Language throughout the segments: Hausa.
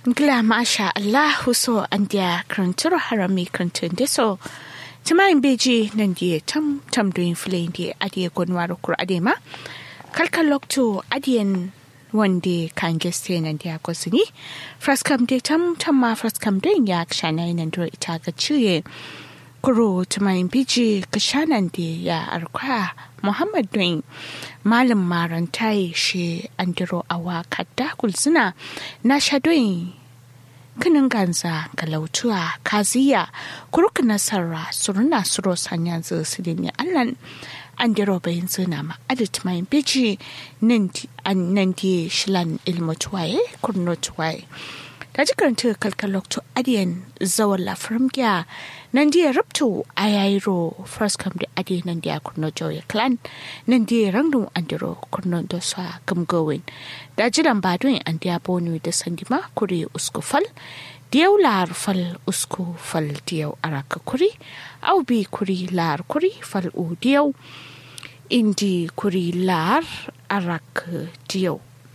Gla masha Allahu so an dia krantur harami krantun de so. Timayin beji nan dia tam tam doin filayin dia adiye gonwaro kur adema. Kalkal lokto adiyen wande kan geste nan dia kosini. Fraskam de tam tam ma fraskam doin ya kshana nan do ita ga ciye. Kuro timayin beji kashanan de ya arkwa Muhammad doin malam marantai shi andiro awa kadda kulsuna na shadoyin kinin ganza galautuwa kaziya kuruk nasara suruna suro sanya su da ne allan andiro bayin zina ma adit mai biji nan di shilan ilmutuwaye kurnotuwaye ta ji karanta kalkalokto adiyan zawon lafirin gya nan diya rabto a yayiro first come da adiyan nan diya kurno joya clan nan diya rangdun andiro kurno da sa gamgowin da jiran badun an diya bonu da sandima kuri uskufal diyau lar fal usku fal diyau araka kuri au bi kuri lar kuri fal u diyau indi kuri lar araka diyau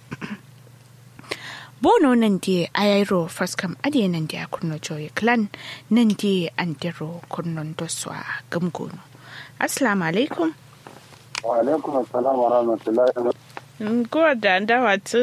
bono nan di ayairo faskam ade nan di kurno joye clan nan di andiro kurnon doswa gamgono assalamu alaikum wa alaikum assalam wa rahmatullahi wa ko da ndawa tu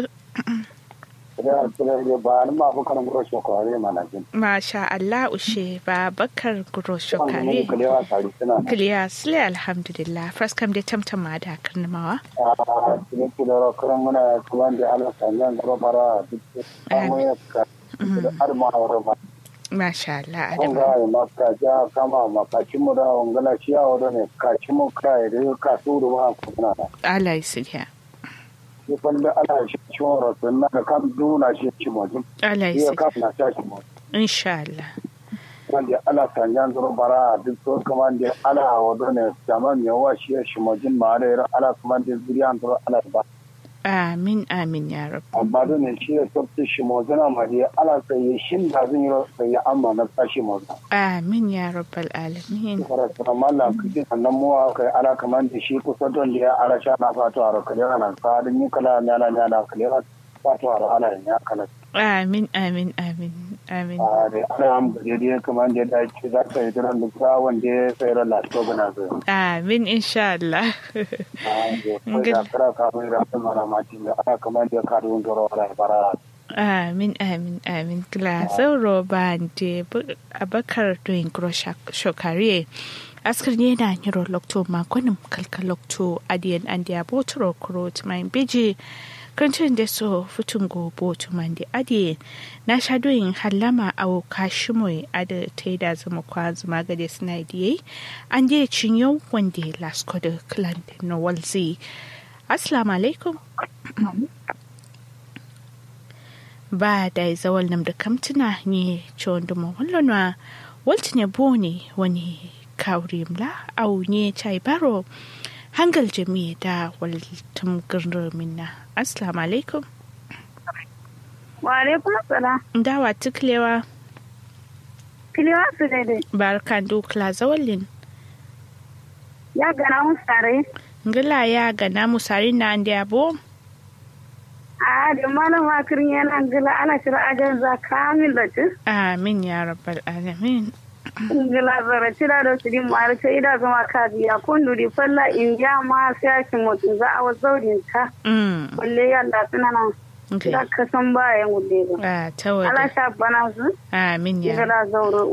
Masha Allah ushe ba bakar guro shokare. Kiliya sile alhamdulillah. First kam dai tamtama da karnamawa. A cikin kidoro kuran muna kuma da Allah sanyan gaba bara duk samun ya ka arma wa ba. Masha Allah Kun Adama. ga ya maka ja kama makaci mu da wangala shi a wadda ne kaci mu kai da ka su da ba kuna da. Allah ya sirya. Shi kwallo Allah shi ci wa rasu na da kam duna shi ci mu. Allah ya Iya sirya. kam na sha shi mu. Insha Allah. wanda ala sanjan zuru bara duk so kuma da ala wado ne zaman ya wa shi shi majin ma da yara ala kuma da zuriyan zuru ala ba Amin amin ya rabu. amma da ne shi ya tsafta shi mozana ma da ala sai ya shin da zan yi sai ya amma na tsashi mozana Amin ya rabbal alamin. fara tsara mallan kike sannan mu kai ala kuma da shi kusa don da ya ala sha na fatu a rakale ana sa da ni kala na na na na kale fatu a ala ya kala Amin amin amin amin. a da ala am da dai kuma da da ci za ka yi dran da sa wanda ya sai ran lafiya bana zai Amin insha Allah. Amin amin amin gila sauro ba de abakar doyin gro shokare askar ne na nyiro lokto makonin kalka lokto adiyan an dia botoro kuro tumayin beji kancin da so futun go botu man di adiye na sha doyin halama awo kashimoy ada ta yi da zama kwa zuma gade suna diye an je cinyo wanda lasko da clan no walzi assalamu alaikum ba da zawal nam da kamtuna ne ciwon da mawallonwa walti ne bone wani kawrimla au ne chai baro hangal jami da waltum gurur minna assalamu alaikum Wa alaikum salam. dawa tuklewa Kiliwa su daidai. barkan dukla zawalin Ya gana mun sare. ngila ya gana musari na andi abo A da malam makirin yana gila ana shira ajan za kamil da ci. amin ya rabbal alamin Gila zara ci da da su din mara ta ida zama ka biya kun duri falla in ya ma sai ki mutum za a wazaurin ka. mm Kulle yalla suna nan. okay Da ka san bayan gulle ba. ah Ala tawada sha bana su. amin ya Gila zauro